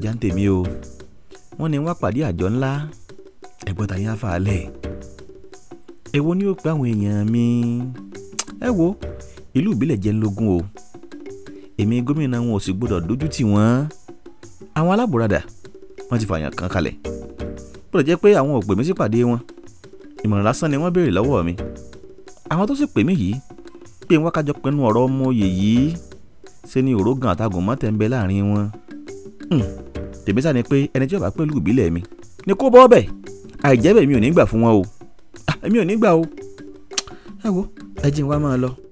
kọjá ń tèmi o wọ́n ní wá pàdé àjọ ńlá ẹ̀gbọ́n tàyín àfàálẹ̀ èwo ni ó pé àwọn èèyàn mi ẹ wo ìlú ìbílẹ̀ jẹ́ ńlógún o èmi gómìnà wọn ò sì gbọdọ̀ dójú tì wọ́n àwọn alábòradà wọ́n ti fààyàn kan kalẹ̀ bó lè jẹ́ pé àwọn ò pè mí sípàdé wọn ìmọ̀ràn lásán ni wọ́n béèrè lọ́wọ́ mi àwọn tó sì pè mí yìí pé wọ́n kájọ pinnu ọ̀rọ̀ ọmọ òye yìí ṣe ni òrógàn àtàgùn mọ́tẹ̀ ń bẹ láàrin wọn tèmi sá ni pé ẹni tí ó bá pẹ̀lú ìbílẹ̀ mi ni kó bọ́ bẹ̀ àìjẹ́ bẹ̀ mi ò ní gbà fún wọn o èmi ò ní gbà o ẹ wo ẹ jí n wá máa lọ